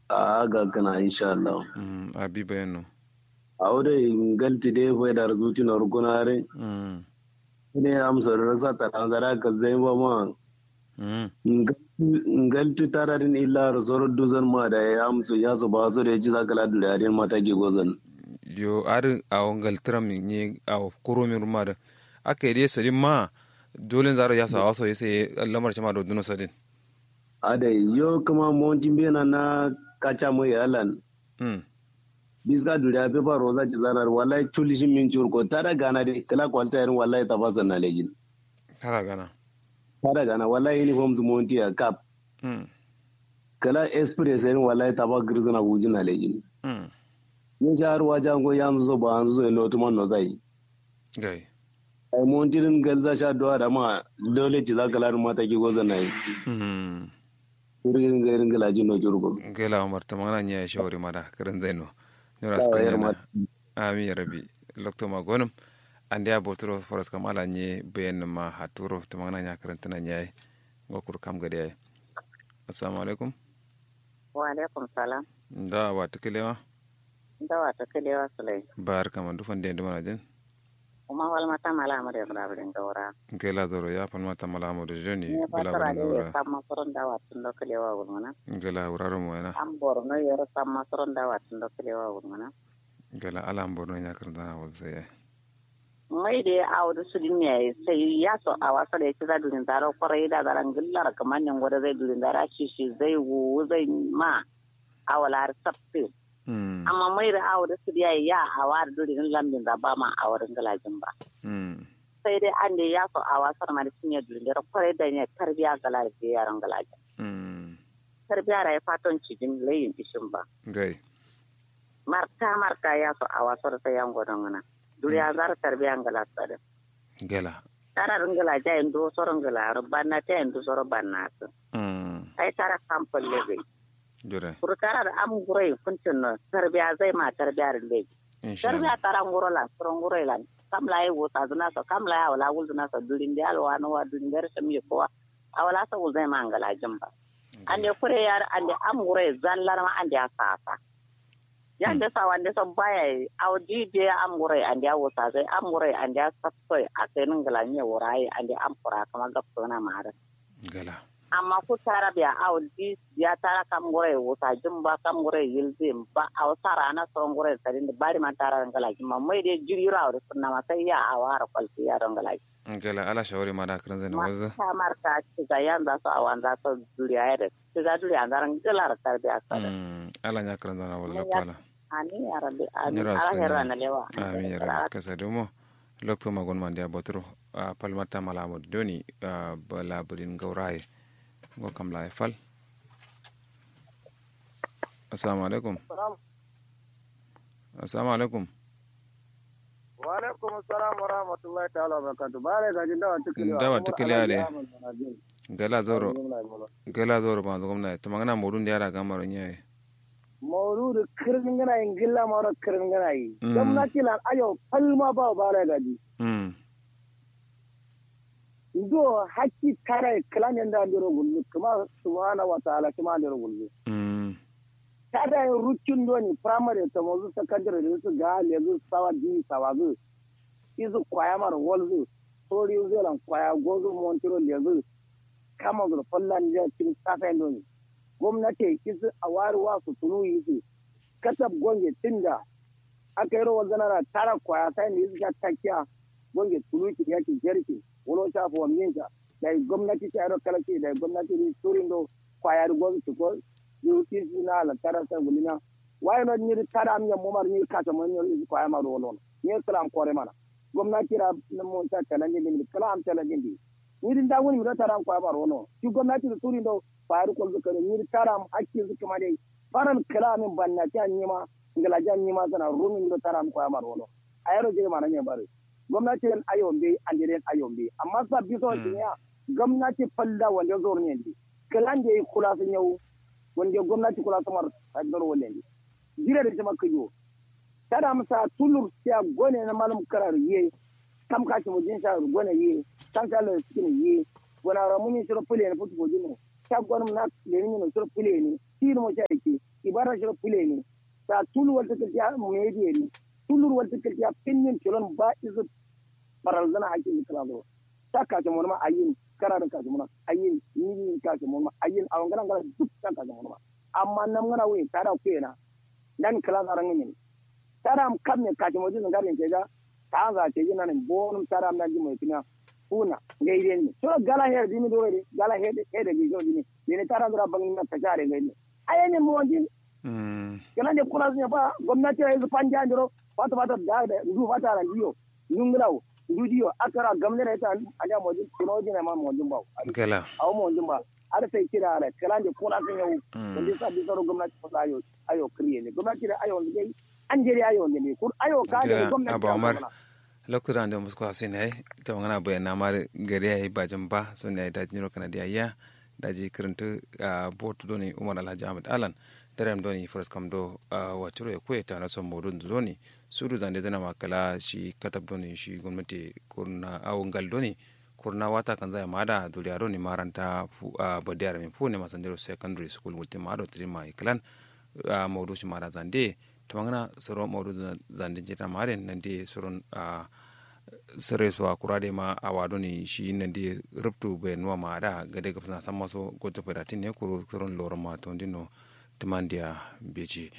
a ga kana insha Allah mm abi bayano awde ngalti de fo dar zuti nor gunare mm ne am so rasa ta zara ka zai ba ma mm ngalti tararin illa rasoro duzan ma da ya am so ya so ba so da ji zakala da yarin mata ke gozan yo ar awangal tram ni aw koromi rumada aka yi sadin ma dole zara ya sa waso yase lamar chama do duno sadin ade yo kuma montin bena na kacha mo yalan mm biska duriya pe ba roza ci zarar wallahi chulishin min churko tara gana de kala kwalta yarin wallahi tafasa na lejin kara gana tara gana wallahi uniform zu monti a cap mm kala express yarin wallahi taba girzuna wujin na lejin mm yin jihar wajen go yanzu zo ba yanzu zo ina otuman no zai gai ai montirin galza sha doa da ma dole ci zaka larin mata ki goza na yi mm irin ga irin galaji no jurgo gela umar tamana nya shawari mada karan zaino nyora Ya, ska yar nyana ma- ami ya rabi lokto ma gonum ande a botoro foras kam ala nye ben ma haturo tamana nya karan tana nya ngokur kam gade ay assalamu alaikum wa alaikum salam da wa tikelewa dawa ta kalewa sulai bar kama dufan de ndumana jen kuma wal mata mala mu da kula bin gaura gela doro ya pan mata mala mo de joni ne ba gela tara bana ne gora ya samma soron dawa tun da kalewa gulmana gela uraro mo ena an borno ya samma soron dawa tun da kalewa gulmana gela ala mborno nya karan tana wal sai mai da ya awo su din ne sai ya so a wasa da ya ci za durin zara kwarai da zaran gillar kamar nan gwada zai durin zara shi shi zai wu zai ma awalar sabbi mm amma mai da awo da su ya ya hawa da durin lambin da ba ma a wurin galajin ba mm sai dai an da ya so a wasar ma da sun yi durin zara kwarai da ne tarbiya galar da yaran galajin mm tarbiya da ya fatan cikin layin ishin ba gai marka marka ya so a wasar ta yan gwadon wana duriya zara tarbiya galar tsada gela tara ringala ja en do soro ngala banna te en do soro banna to mm ay tara kampal lebe jure pour tara da am gurai kuncin no tarbiya zai ma tarbiya rinde insha tarbiya Allah tara ngoro la soro ngoro la kam la ay wota zuna so kam la ya wala wul zuna so durin de alwa no wa durin der sam ye ko awala so wul zai ma ngala jamba ande kure yar ande am gurai zallar ma ande asasa yande sa wande so baya aw dide am gurai ande wota zai am gurai ande sapoi akai ngala nye worai ande am pura kama gapto na mara gela amma ku tara biya aw di ya tara kam gore wuta jumba kam gore yilzi ba aw tara na so gore tari da bari ma tara ngala ma mai de jiri raw da sunna ma sai ya awara kwalti ya ngala gela ala shawari mada karan zaino ma waza ta marka ci ga yanda so awan za so duriya ya da ci ga duriya ndar ngala ra tarbiya sada mm ala nya karan zana wal Ya. lokala ani ya rabbi ani Nyira ala aska herra nyira. na lewa amin ya rabbi kasa domo lokto ma gon mande abotro a palmata mala mo doni a bala bulin gaurai go kam la fal assalamu alaikum assalamu alaikum wa alaikum assalam wa rahmatullahi ta'ala wa barakatuh bare ga jin dawa tukili Dawa tukili ale. gala zoro gala zoro ba gomna to magana modun da yara gamaro nyaye mawludu kirin gana yin gilla mawra kirin gana yi Mm. gwamnati lan ayo palma ba bare ga ji mm do hakki kare kalan yanda ndiro gullu kuma subhanahu wa ta'ala kuma ndiro gullu mm kada yin rucin doni primary ta mazu secondary da su ga lezu sawa di sawa zu izu kwaya mar wolzu sori zelan kwaya gozu montiro lezu kama zu fallan ja cin safen doni gwamnati isu a wari wa su tunu yisu katab gonge tinda aka yi rawar zanara tara kwaya sai ne isu ka takiya gonge tunu ki yaki jerki wolo ta fo minka da gwamnati ta yi kalaki da gwamnati ni turin do kwaya gozu su ko yuti na la tara sa gulina wai no ni tara am yam momar ni ka ta mon ni ko ay ma do non ni kala kore mana gwamnati ra na mon ta kala ni ni kala am tala ni ni din da woni mi tara am ko ay ma do non ki gwamnati da turi do faru ko zuka ni tara am hakki zuka ma dai faran kala min banna ta ni ma ngala jan ni ma sana rumin do tara am ko ay ma do non ayaro je mana ne bare gwamnati en ayombe andere ayombe amma sa biso ya gwamnati falla wanda zo ne ndi kala nje kula sun yau wanda gwamnati kula samar a gar walen jira da jama kayo tada masa tulur siya gone na malum karar ye kam ka ci mujin sa gone ye san ka la skin ye wana ramuni sura pule ne futu bojino ta gwan na le ni no sura pule ne tin mo sha ke ibara shi fule ne ta tulu wal take ya media ne tulur wal take ya pinnin kilon ba izu paral zana hakin kala do ta ka ta mon ma ayin kara da ka ta mon ayin ni ka ta mon ma ayin awan garan garan duk ta ka ta mon ma amma nan ngana wi ta da ku yana dan kala zaran ne taram kam ne kaji mo jin garin ke ga ta za ce jina ne bonum taram na ji mo tina kuna gaide ne so gala her dimi do re gala he de he de gi jo dimi ne taram dra bangin na tajare gaide aye ne mo jin kana ne kuna ne ba gwamnati ya yi panja ndiro fata fata da da ndu fata ran diyo nunglaw ndu diyo akara gamne ne ta anya mo jin tino jin ma mo jin ba gala aw mo jin ba ada sai kira ala kala ne kuna sun yau wanda sa bi saro gwamnati fa ayo ayo kriye ne gwamnati da ayo ne an jere ayo ne kur ayo ka da gwamnati abu amar lokutan da musu kwasu ne ta magana bayan na mara gari yayi bajin ba sun ne da jiniro kana da ya da ji kiranta a botu doni umar alhaji ahmad alan darem doni first kam do waciro ya kuya ta na son modun doni suru zande zana makala shi katab doni shi gwamnati kurna awon gal doni kurna wata kan zai mada duliyaro ni maranta badiyar min fu ne masandero secondary school wutin mado trima iklan maudu shi mara zande tamangana soro maudu zande jita mare nandi soron sere so kurade ma awado ni shi nandi ruptu be nuwa ma da gade gapsana samma so goto pedatin ne kuru soron loro ma to ndino timandia beji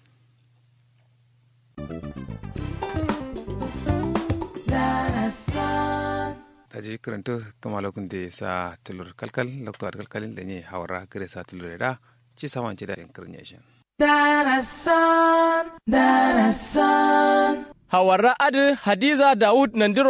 taji karanta kama lokun da sa tulur kalkal lokto kalkalin da ne hawara gare sa tulur da ci saman ci da incarnation Darasan, darasan. Hawara Adu Hadiza Dawud Nandiro